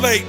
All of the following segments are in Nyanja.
Slate.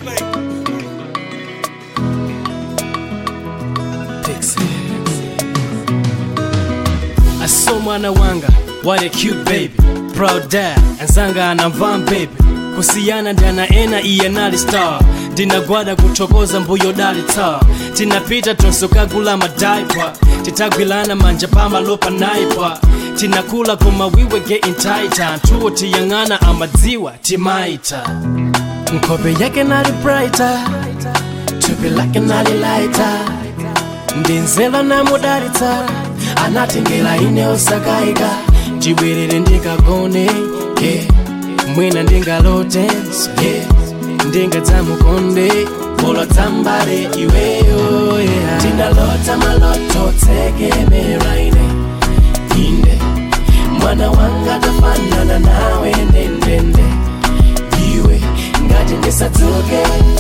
I saw mwana wanga what a cute baby proud dad anzanga anamva baby kusiyana ndana ena iye nali star ndinagwada kuthokoza mbuyo dali tar tinapita tonsokagula madaipa titagwilana manja pamalopa naipa tinakula koma we were getting tighter ntuwo tiyang'ana amadziwa timaita nkhope yake nali brighter thupi lake nali lighter ndinzela namudalitsa anatengela ine osakayika ndibwerere ndikagone yeah. mwina ndingalotenso yeah. ndingadzamukonde polo dzambale iweyo yeah. tinalota maloto tsekemera ine inde mwana wanga tafanana nawe ndendende iwe ngati ndisadzuke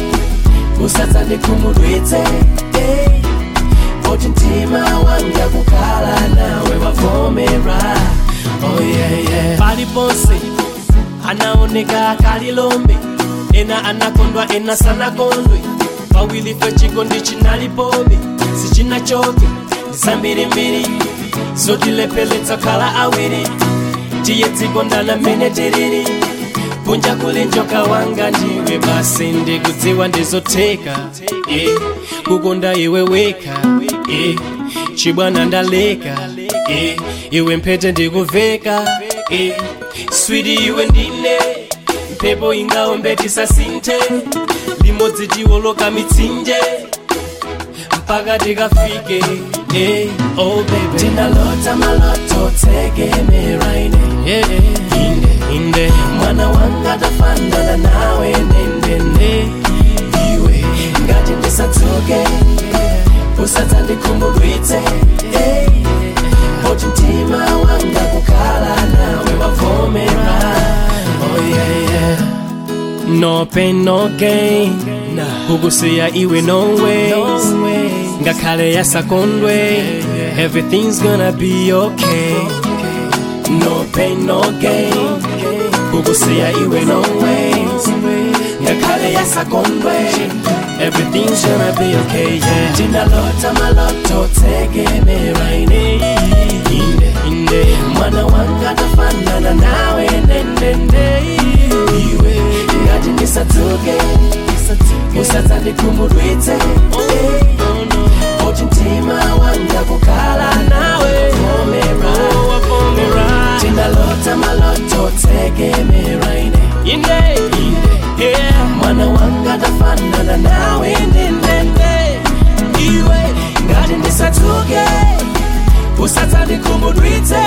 usadzandikhumudwitse hey. Oti mtima wanga kukhala nawe wavomera oh yeah, yeah. paliponse anaoneka kalilombe ena anakondwa ena sanakondwe pawili fe chikondi chinalipobe sichinachoke ndisambirimbiri zotilepeletsa khala awiri tiye dzikondana mene tiriri kunja kule njoka wanga ndiwe basi ndikudziwa ndizotheka yeah. kukonda iwe weka yeah. chibwana ndaleka yeah. iwe mphete ndikuveka yeah. switi iwe ndine mphepo ingaombe tisasinthe limodzi tiwoloka mitsinje mpaka tikafike yeah. oh baby tinalota maloto tsekemera ine yeah. inde inde mwana wanga tafanana nawe ndendende iwe ngati ndisadzuke usadzandikhumudwitse hey. poti mtima wanga kukhala nawe wavomera oh yeah, yeah. no pain no gain kukusiya iwe no ways ngakhale yasakondwe everything's gonna be okay no pain no gain kukusiya iwe no ways ngakhale yasakondwe everything's gonna be okay yeah tinalota maloto tsekemera ine inde inde mwana wanga tafanana nawe ndendende iwe ngati ndisadzuke usadzandikhumudwitse oti mtima wanga kukhala nawe vomera tinalota maloto tsekemera ine inde inde yeah. mwana wanga tafanana nawe ndendende iwe ngati ndisadzuke usadzandikhumudwitse